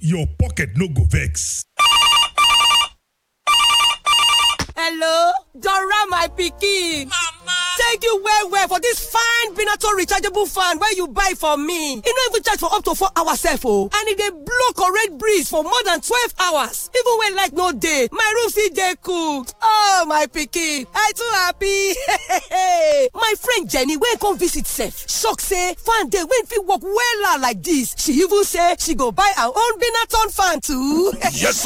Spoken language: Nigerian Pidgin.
your pocket no go vex. hello dora my pikin Mama! thank you well well for dis fine benato rechargeable fan wey you buy for me e no even charge for up to four hours sef o and e dey blow correct breeze for more than twelve hours even when light no dey my room still dey cool oh my pikin i too happy my friend jenny wey come visit sef shock say fan dey wey fit work wella like dis she even say she go buy her own benaton fan too yes